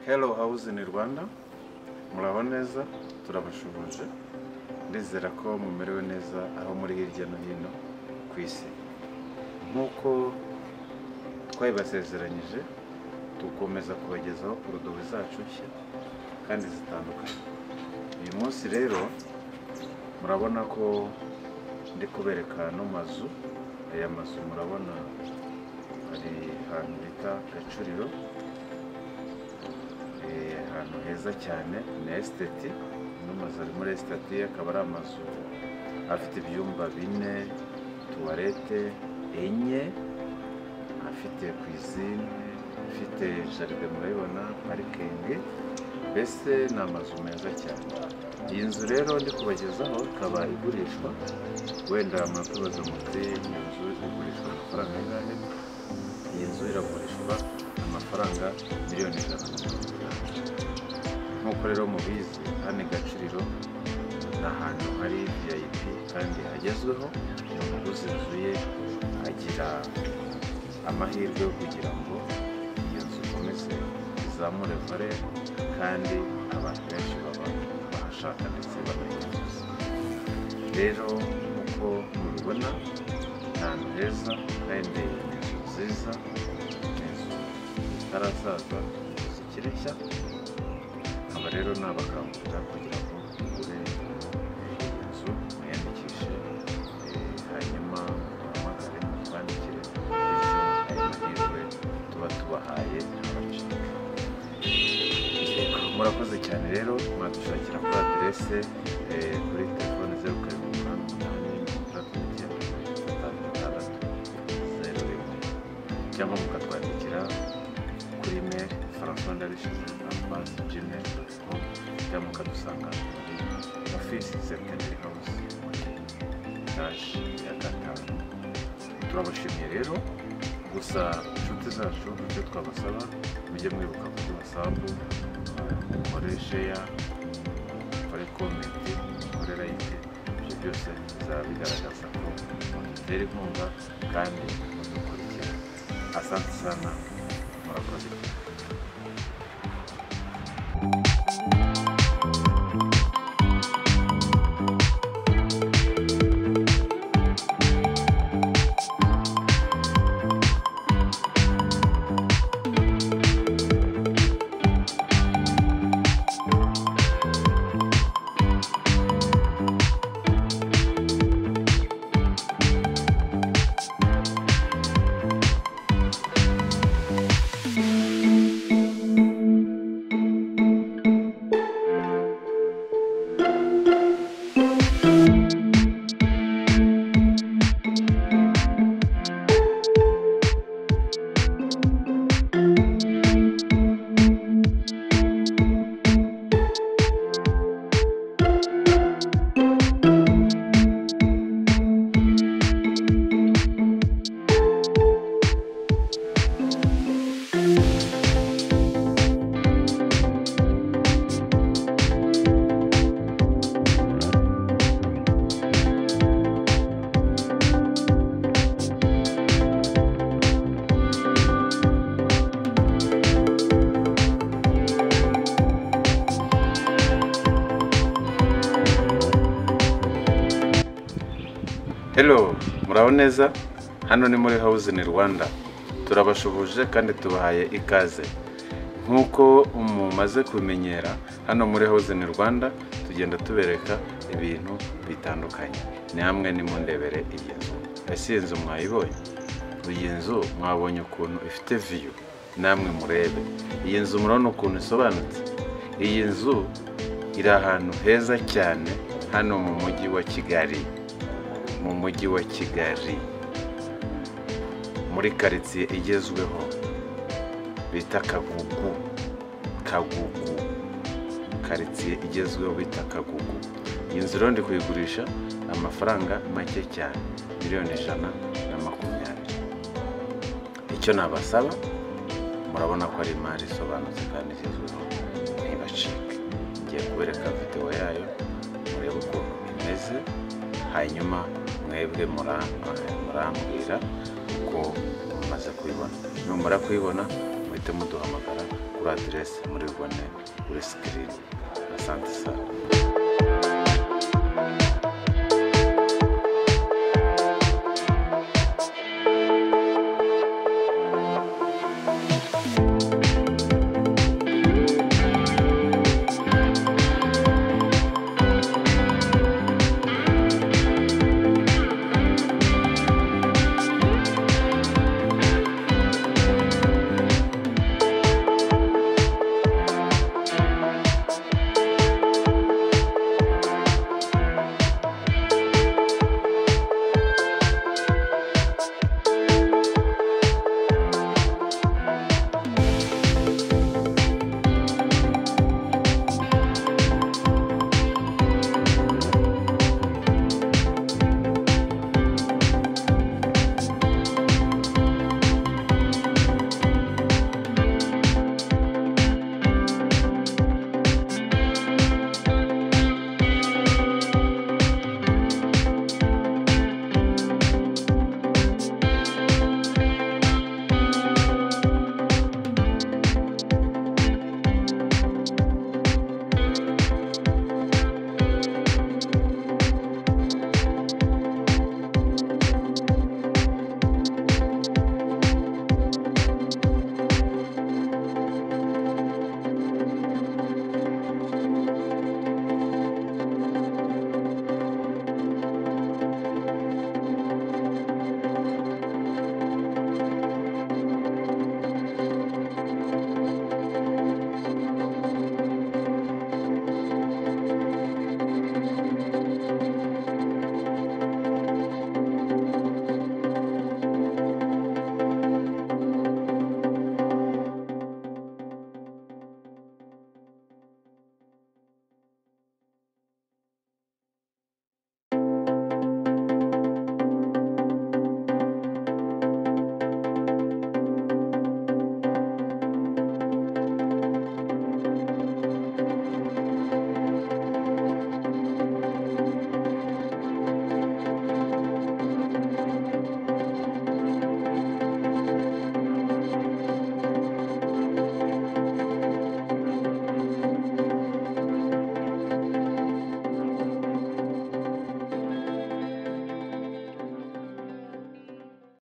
Hello House in Rwanda muraho neza turabashubuje ndizera ko mumerewe neza aho muri hirya no hino ku isi nk'uko twabibasezeranyije dukomeza kubagezaho poroduwi zacu nshya kandi zitandukanye uyu munsi rero murabona ko ndi kubereka ano mazu aya mazu murabona hari ahantu bita gacuriro Eh, ahantu heza cyane ni esiteti ano mazu ari muri esiteti akaba ari amazu afite ibyumba bine tuwarete enye afite kwizine afite jaride murabibona parikingi mbese ni amazu meza cyane iyi nzu rero ndi kubagezaho ikaba igurishwa wenda murakubaza muti iyi nzu igurishwa amafaranga angahe iyi nzu iragurishwa amafaranga miliyoni ijana na mirongo inani nk'uko rero mubizi hano i gacuriro ni ahantu hari vip kandi hagezweho umuguzi wuzuye agira amahirwe yo kugira ngo iyo nzu ikomeze izamure vare kandi abantu benshi baba bahashaka ndetse banayifuza rero nk'uko mubibona ni ahantu heza kandi ni inzu nziza ni inzu zitarasaza zikiri nshya aba rero ni abakangurira kugira ngo mugure iyi nzu mwiyandikishe eh, hanyuma muhamagare mutwandikire bityo ayo mahirwe tuba tubahaye abacika murakoze cyane rero mwadushakira kuri aderese eh, kuri telefone zeru karindwi umunani umunani mirongo itandatu n'icyenda mirongo itanu gatandatu zeru rimwe cyangwa mukatwandikira kuri mail francois darishimwe arobase gmail doti com cyangwa mukadusanga muri ofisi seminary house etaje ya gatanu turabashimiye rero gusa inshuti zacu icyo twabasaba mujye mwibuka kuri wasapu mukore sheya mukore komenti mukore layike ibyo byose bizaba bigaragaza ko mudutera inkunga kandi mudukurikira asante sana murakoze Hello, muraho neza hano ni muri House in Rwanda turabashubuje kandi tubahaye ikaze nk'uko mumaze kumenyera hano muri House in Rwanda tugenda tubereka ibintu bitandukanye namwe nimundebere iyi nzu ese iyi nzu mwayibonye iyi nzu mwabonye ukuntu ifite viyu namwe murebe iyi nzu murabona ukuntu isobanutse iyi nzu iri ahantu heza cyane hano mu mujyi wa Kigali mu mujyi wa kigali muri karitsiye igezweho bita kagugu kagugu karitsiye igezweho bita kagugu iyi nzu rero ndi kuyigurisha amafaranga make cyane miliyoni ijana na makumyabiri icyo nabasaba murabona ko ari imari isobanutse kandi igezweho ntibacike ngiye kubereka videwo yayo murebe ukuntu imeze hanyuma mwebwe mura- murambwira ko mumaze kuyibona numara kuyibona mu muhite muduhamagara kuri aderesi muri bubone kuri sikirini asante sana